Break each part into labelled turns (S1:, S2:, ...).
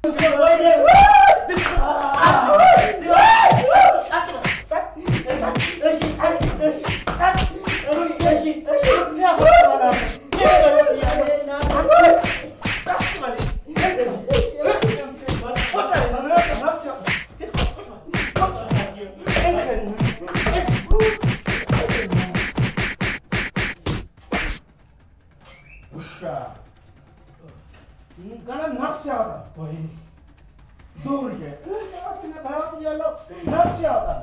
S1: ገና ነፍስ ያወጣል ወይ ዱርዬ በህይወት እያለሁ ነፍስ ያወጣል።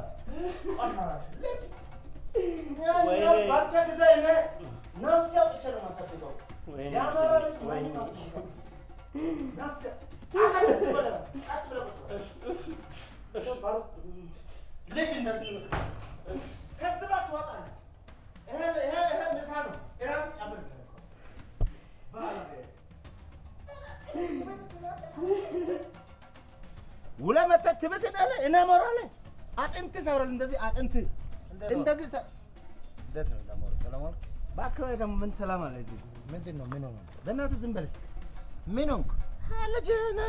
S1: ባንተ ጊዜ እኔ ነፍስ ያውጥቼ ነው የማሳድገው። የአማራ ልጅ መሆኑን አውቄ ነፍስ አቀስ በለው፣ ቀጥ ብለው ልጅ እንደዚህ ነው። ከዚህ ባት ትወጣለህ። ይሄ ይሄ ይሄ ምሳ ነው። እራት ጨምርልህ እኮ ባለጌ ውለህ መተህ ትብትናለህ። እኔ እመራለሁ። አጥንት ሰብረን እንደዚህ አጥንት እንደዚህ ሰ-
S2: እንዴት ነው ደግሞ ሰለሞን?
S1: በአካባቢ ደግሞ ምን ሰላም አለ እዚህ?
S2: ምንድን ነው ምን ሆነ?
S1: በእናትህ ዝም በል እስኪ።
S2: ምን ሆንክ?
S1: ልጅ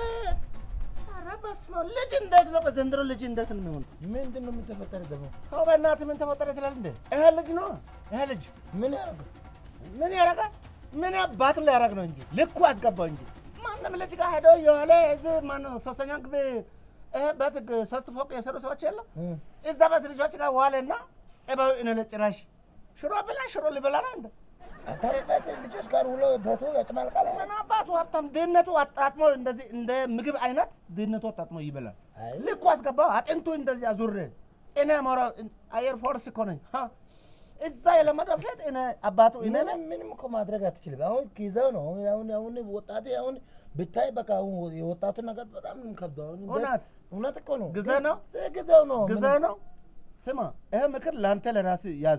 S1: ኧረ በስመ አብ ልጅ እንዴት ነው በዘንድሮ ልጅ እንዴት ነው የሚሆን?
S2: ምንድን ነው የምትፈጠረ ደግሞ?
S1: ሰው በእናትህ ምን ተፈጠረ ትላለህ እንዴ? ይሄ ልጅ ነው ይሄ ልጅ
S2: ምን ያደርግ?
S1: ምን ያደርጋል? ምን አባቱ ሊያደርግ ነው እንጂ ልኩ አስገባው እንጂ ማንም ልጅ ጋር ሄዶ የሆነ እዚህ ማነው ሶስተኛ ግቢ ይሄ ቤት ግ- ሶስት ፎቅ የሰሩ ሰዎች የለም እዛ ቤት ልጆች ጋር ዋለና ጸባዩ እኔ ጭራሽ ሽሮ ብላ ሽሮ ሊበላ ነው እንደ
S2: አንተ ቤት ልጆች ጋር ውሎ ቤቱ ያጭማልቃል።
S1: ምን አባቱ ሀብታም ድህነቱ አጣጥሞ እንደዚህ እንደ ምግብ አይነት ድህነቱ አጣጥሞ ይበላል።
S2: አይ
S1: ልኩ አስገባው አጥንቱ እንደዚህ አዙሬ እኔ ሞራ አየር ፎርስ እኮ ነኝ። ሀ፣ እዛ የለመደው ፊት እኔ አባቱ እኔ ነኝ።
S2: ምንም ምንም እኮ ማድረግ አትችልም። አሁን ጊዜው ነው። አሁን አሁን አሁን ወጣቴ አሁን ብታይ በቃ አሁን የወጣቱ ነገር በጣም ነው የሚከብደው። አሁን እንዴት-
S1: እውነት
S2: እውነት እኮ ነው።
S1: ጊዜ ነው
S2: ጊዜ- ጊዜው ነው።
S1: ጊዜ
S2: ምንም-
S1: ነው። ስማ ይሄ ምክር ለአንተ ለራስህ ያዝ።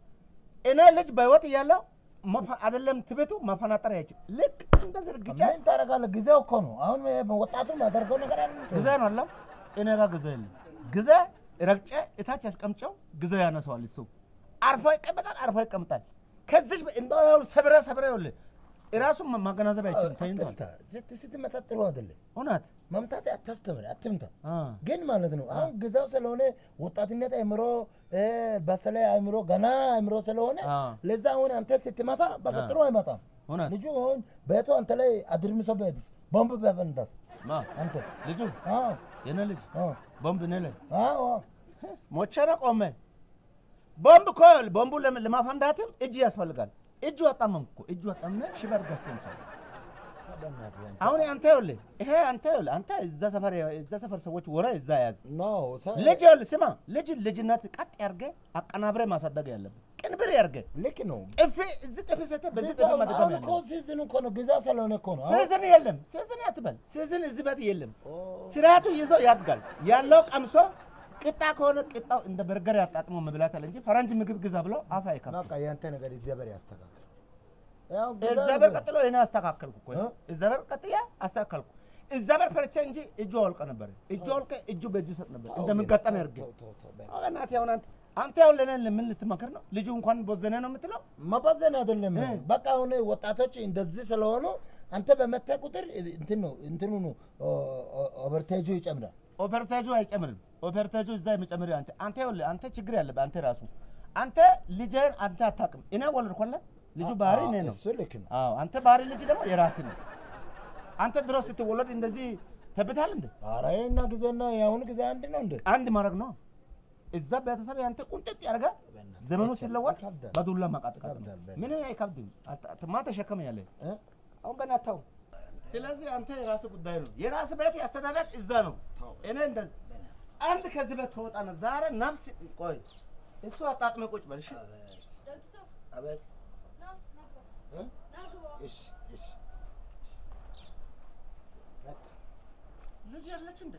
S1: እኔ ልጅ በህይወት እያለሁ መፈ- አይደለም ትቤቱ መፈናጠር አይችል ልክ እንደዚህ እርግጫ
S2: ምን ታደርጋለህ? ጊዜው እኮ ነው። አሁን ወጣቱ ማደርገው ነገር አለ።
S1: ጊዜ ነው አለ እኔ ጋር ጊዜ የለም። ጊዜ ረግጬ እታች ያስቀምጨው ጊዜ ያነሰዋል። እሱ አርፎ ይቀመጣል፣ አርፎ ይቀመጣል። ከዚች እንደው ሰብረ ሰብረ ይኸውልህ እራሱን ማገናዘብ አይችልም። ተኝቷል።
S2: አትምታ። ስት- ስትመታ ጥሩ አይደለም።
S1: እውነት
S2: መምታት አታስተምር፣ አትምታ።
S1: አ፣
S2: ግን ማለት ነው አሁን ጊዜው ስለሆነ ወጣትነት አእምሮ እ፣ በተለይ አእምሮ ገና አእምሮ ስለሆነ
S1: አ፣
S2: ለዛ አሁን አንተ ስትመታ በቃ
S1: አ።
S2: ጥሩ አይመጣም።
S1: እውነት
S2: ልጁ አሁን ቤቱ አንተ ላይ አድርምሶ በሄድስ ቦምብ በፈንዳስ
S1: ማ
S2: አንተ
S1: ልጁ
S2: አዎ
S1: የኔ ልጅ
S2: አዎ
S1: ቦምብ እኔ ላይ
S2: አዎ
S1: ሞቼ ነው ቆሜ። ቦምብ እኮ ቦምቡ ለም- ለማፈንዳትም እጅ ያስፈልጋል። እጁ አጣመምኩ እኮ እጁ አጣመ ሽበር ገዝተን ቻለ።
S2: በእናትህ አንተ።
S1: አሁን አንተ ይኸውልህ ይሄ አንተ ይኸውልህ አንተ እዛ ሰፈር እዛ ሰፈር ሰዎች ወረ እዛ ያዝ
S2: ኖ ተ-
S1: ልጅ ይኸውልህ ስማ ልጅ ልጅነት ቀጥ ያርገህ አቀናብረህ ማሳደግ ያለብህ ቅንብር ያርገህ
S2: ልክ ነው።
S1: ጥፊ እዚህ ጥፊ ሰተህ በዚህ ጥፊ ማድረግ
S2: አሁን እኮ ሲዝኑ እኮ ነው ጊዜው ስለሆነ እኮ ነው። አሁን-
S1: ሲዝን የለም ሲዝን አትበል ሲዝን እዚህ ቤት የለም
S2: ኦ፣
S1: ስርዓቱ ይዞ ያድጋል ያለው ቀምሶ ቅጣ ከሆነ ቅጣው እንደ በርገር ያጣጥሞ መብላት አለ እንጂ ፈረንጅ ምግብ ግዛ ብለው አፍ አይከፍትም
S2: በቃ ያንተ ነገር እግዚአብሔር ያስተካክል። ያው ጊዜው
S1: እግዚአብሔር
S2: ነው።
S1: ቀጥሎ እኔ አስተካከልኩ እኮ
S2: እ?
S1: እግዚአብሔር ቀጥያ አስተካከልኩ እግዚአብሔር ፈርቼ እንጂ እጁ አወልቀ ነበር እጁ አወልቀ እጁ በእጁ ሰጥ ነበር እንደምጋጠም ያርግ
S2: ተው፣ ተው፣ ተው፣ በል።
S1: እናቴ አሁን አንተ አንተ ያው ለኔ ምን ልትመክር ነው ልጁ እንኳን ቦዘነ ነው የምትለው
S2: መባዘን አይደለም።
S1: እ።
S2: በቃ አሁን ወጣቶች እንደዚህ ስለሆኑ አንተ በመታ ቁጥር እንትን ነው እንትኑ ነው ኦቨርቴጁ ይጨምራል።
S1: ኦፐርቴጁ አይጨምርም ኦፐርቴጁ እዛ የሚጨምር አንተ አንተ ይኸውልህ አንተ ችግር ያለብህ አንተ ራሱ አንተ ልጅህን አንተ አታውቅም እኔ ወለድኩልህ ልጁ ባህሪ እኔ ነው
S2: እሱ ልክ ነው።
S1: አዎ አንተ ባህሪ ልጅ ደግሞ የራስህ ነው አንተ ድሮ ስትወለድ እንደዚህ ተብታል እንደ
S2: ኧረ ይሄና ጊዜና የአሁኑ ጊዜ አንድ ነው እንደ
S1: አንድ ማድረግ ነው እዛ ቤተሰብ ያንተ ቁንጥጥ ያደርጋል ዘመኑ ሲለወጥ
S2: ይከብዳል።
S1: በዱላ ማቃጥቀጥ ነው
S2: ይከብዳል በጣም።
S1: ምንም አይከብድም አታ- ማ ተሸከመ ያለ
S2: እ?
S1: አሁን በናታው ስለዚህ አንተ የራስህ ጉዳይ ነው የራስህ ቤት ያስተዳደር እዛ ነው እኔ እንደዚህ አንድ ከዚህ ቤት ትወጣና ዛሬ ነፍስ ቆይ እሱ አጣጥመ ቁጭ በል እሺ
S2: አቤት እ? እሺ እሺ
S1: ልጅ ያለች እንደ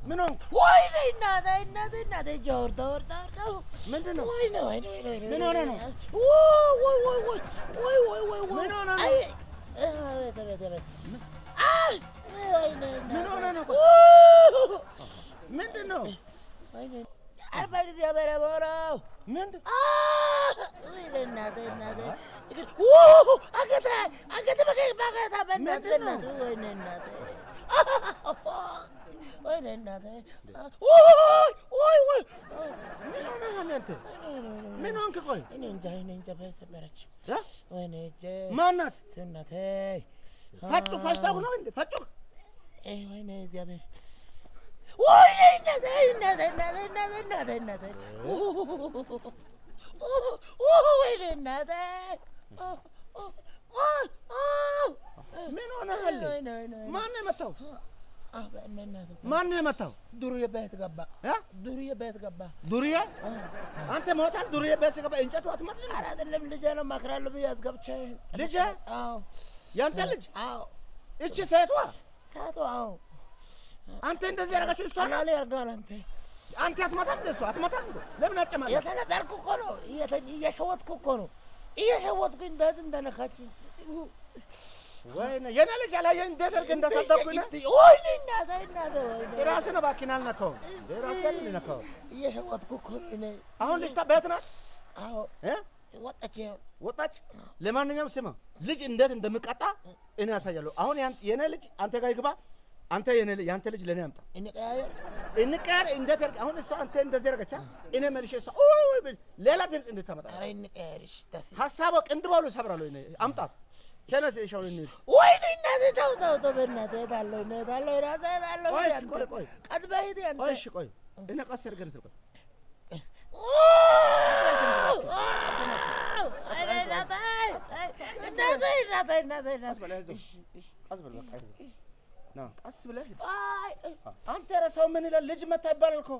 S1: ምን ሆንክ?
S2: ወይኔ እናቴ እናቴ እናቴ እጄ ወርዳ ወርዳ ወርዳ
S1: ምንድን ነው?
S2: ወይኔ ወይኔ ወይኔ ወይኔ
S1: ምን ሆነ ነው?
S2: ወይ ወይ ወይ ወይ ወይ ወይ ወይ
S1: ምን ሆነ ነው?
S2: አይ አቤት አቤት አቤት አይ ወይኔ እናቴ
S1: ምን ሆነ ነው?
S2: ው-
S1: ምንድን ነው?
S2: ወይኔ አርባ ጊዜ በረበረው
S1: ምንድን
S2: ወይኔ እናቴ እናቴ እግር ው- አንገቴ አንገቴ በቀ- በቀታ በእናትህ
S1: ምንድን ነው?
S2: በእናትህ ወይኔ እናቴ ወይኔ እናቴ ውይ ውይ ውይ
S1: ምን ሆነሃል አንተ? ምን
S2: ምን
S1: ሆንክ? ቆይ
S2: እኔ እንጃ እኔ እንጃ ሰበረች
S1: እ?
S2: ወይኔ እጄ
S1: ማናት?
S2: እናቴ
S1: ፈጩ ፈጭታው ነው እንዴ? ፈጩ
S2: አይ ወይኔ እግዚአብሔር ወይኔ እናቴ እናቴ እናቴ እናቴ እናቴ እናቴ ወይኔ እናቴ
S1: ምን ሆነሃል? ማን ነው የመታው? ማን ነው የመታው?
S2: ዱርዬ ቤት ገባ
S1: እ?
S2: ዱርዬ ቤት ገባ
S1: ዱርዬ አንተ ሞታል። ዱርዬ ቤት ስገባ እንጨቱ አትመጣም?
S2: ኧረ አይደለም ልጄ ነው እመክራለሁ ብዬ አስገብቼ
S1: ልጄ?
S2: አዎ
S1: ያንተ ልጅ
S2: አዎ
S1: እቺ ሴቷ
S2: ሳቱ አዎ
S1: አንተ እንደዚህ ያደረጋችሁ እሷ ናት?
S2: አናሌ ያርጋል አንተ
S1: አንተ አትመታም እንደ እሷ አትመታም እንደ ለምን አጨማለህ?
S2: የተነዘርኩ እኮ ነው እየተ- እየሸወትኩ እኮ ነው እየሸወትኩ እንዴት እንደነካችኝ
S1: ወይኔ የኔ ልጅ አላየህ እንዴት አድርገህ እንዳሳደግኩኝ ነው?
S2: ወይኔ እናቴ እናቴ ወይኔ
S1: የራስህን እባክህን አልነካውም። የራስህን ልነካው።
S2: እየሸወትኩ እኮ ነው እኔ
S1: አሁን ልጅቷ ቤት ናት
S2: አዎ
S1: እ?
S2: ወጣች
S1: ወጣች። ለማንኛውም ስማ ልጅ እንዴት እንደምቀጣ እኔ ያሳያለሁ። አሁን ያን- የኔ ልጅ አንተ ጋር ይግባ። አንተ የኔ ልጅ ያንተ ልጅ ለኔ አምጣ።
S2: እንቀያየር
S1: እንቀያር እንዴት አድርገህ አሁን እሷ አንተ እንደዚህ ያደረገቻ እኔ መልሼ እሷ ኦይ ኦይ ብል ሌላ ድምፅ እንድታመጣ
S2: ኧረ እንቀያየርሽ ደስ
S1: ሀሳቧ ቅንድባሉ ሰብራለሁ። እኔ አምጣት ተነስ። እሺ አሁን እንሂድ።
S2: ወይኔ እናቴ ተው ተው ተው በእናትህ እሄዳለሁ እኔ እሄዳለሁ ራሴ እሄዳለሁ
S1: ቆይ
S2: ሂድ
S1: እስኪ
S2: አንተ።
S1: ቆይ ቆይ
S2: ቀጥ በይ ሂድ አንተ
S1: ቆይ እሺ ቆይ እኔ ቀስ አድርገን ስልቆይ ቀስ በል አይዞህ ቀስ በል በቃ አይዞህ ና ቀስ ብለህ ሂድ። አንተ ረሳው ምን ይላል ልጅ መታ ይባላል እኮ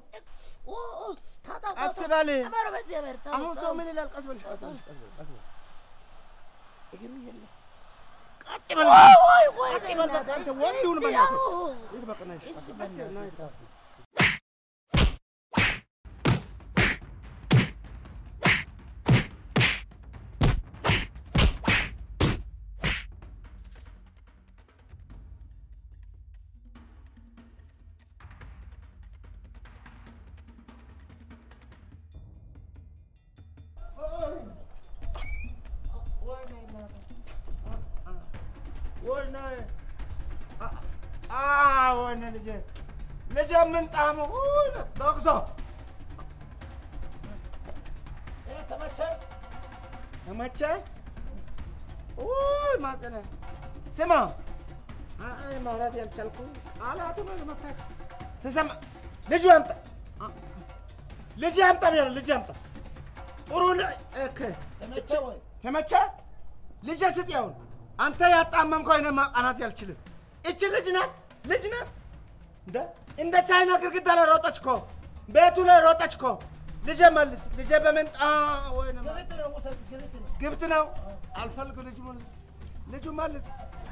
S1: ቀስ በል አሁን ሰው ምን ይላል ቀስ በል ቀስ በል ቀስ በል ቀስ በል እግሩ የለም ቀጥ በል ቀጥ በል በቃ አንተ ወንድ ሁን በእናትህ ሂድ በቃ ና ሂድ ቀስ በል ና ሂድ ወይኔ አ- አ ወይኔ ልጄ ልጄ ምን ጣሙ ወይኔ ዶክሶ ተመቸህ ተመቸህ ውይ ማጸነ ስማ አይ ማውራት ያልቻልኩ ቃላቱ ነው ለመፍታት ትሰማ ልጁ አምጣ አ- ልጅ አምጣ ብያለሁ ልጅ አምጣ ጥሩ ል- እክ
S2: ተመቸህ ወይ?
S1: ተመቸህ ልጄ ስጥ ያውን አንተ ያጣመምከው እኔ ማቃናት ያልችልም እቺ ልጅ ናት ልጅ ናት እንደ እንደ ቻይና ግድግዳ ላይ ሮጠች እኮ ቤቱ ላይ ሮጠች እኮ ልጄ መልስ ልጄ በምንጣ ወይ ግብት ነው አልፈልግ ልጁ መልስ ልጁ መልስ